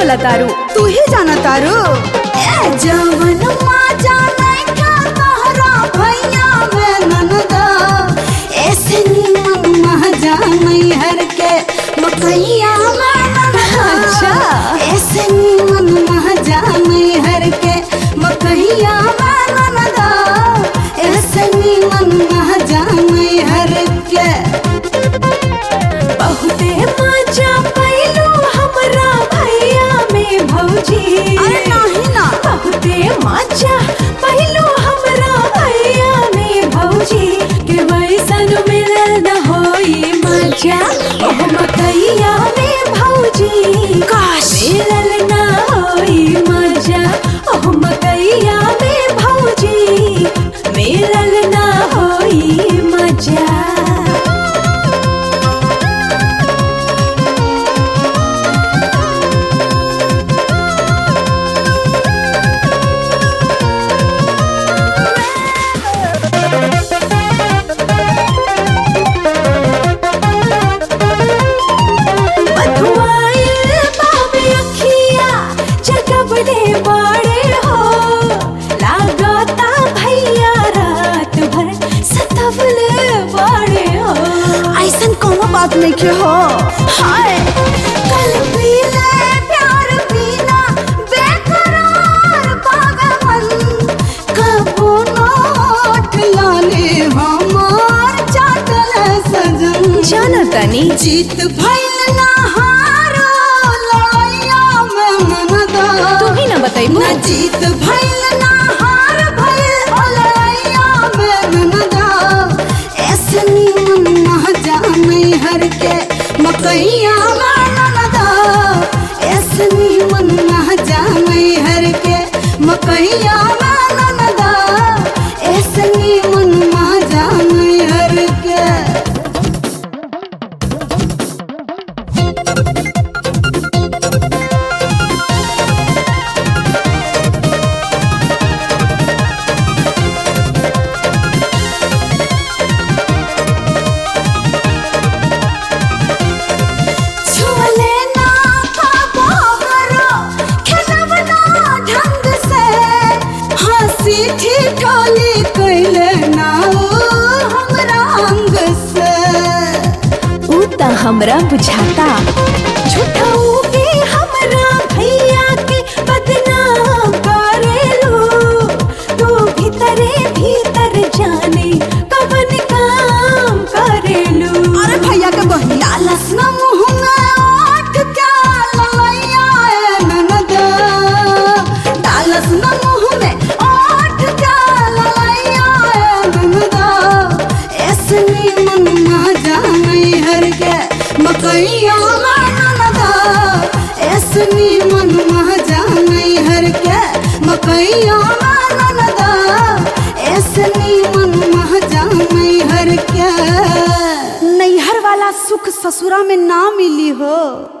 बोला तारू तू ही जाना तारू ए जवन माँ जाने क्या तोहरा भैया में ननदा ऐसे नीमन मह जाने हर के मकैया में ननदा अच्छा। ऐसे नीमन मह जाने हर के मकैया में ननदा ऐसे नीमन मह जाने हर के बहुते मजा पैलू हमरा भैया में भौजी अरे नाही ना बहुते मजा पैलू हमरा भैया में भौजी के वैसन मिलल न होई मजा ओह मकैया में भौजी काश। मिलल न होई मजा ओह मकैया में भौजी मिलल न होई मजा बधुआइल बाबे अखिया जगबड़े बड़े हो लागता भैया रात भर सतबले बड़े हो ऐसन कोनो बात नहीं के हो हाय कल पीले प्यार पीना बेकरार पागल कबो नोट लाले हमार चाटल सजन जाना तनी जीत भइल ना हारो लड़ैया में मनदा तू ही ना बताइबू ना जीत भइल ना हार भइल ओ लड़ैया में ननदा ऐसे नीमन ना जाने हर के मकैया में ननदा ऐसे नीमन ना जाने हर के मकैया में ननदा ऐसे नीमन ना जाने हर के छुअले ना पाबरो खेलब ना ढंग से हंसी ठिठोली कैले ना ओ हमरा अंग से ऊ त हमरा बुझाता झूठाऊ के हमरा भैया के बदनाम करेलू तू भीतरे भीतर जाने कवन काम करेलू अरे भैया के बहिन डालस ना मुँह में ओठ के ललैया ए ननदा डालस ना मुँह में ओठ के ललैया ए ननदा ऐसे नीमन ना जाने हर के मकैया में ननदा ऐसे नीमन ना जाने हर के मकैया में ननदा ऐसे नीमन ना जाने हर के नैहर वाला सुख ससुरा में ना मिली हो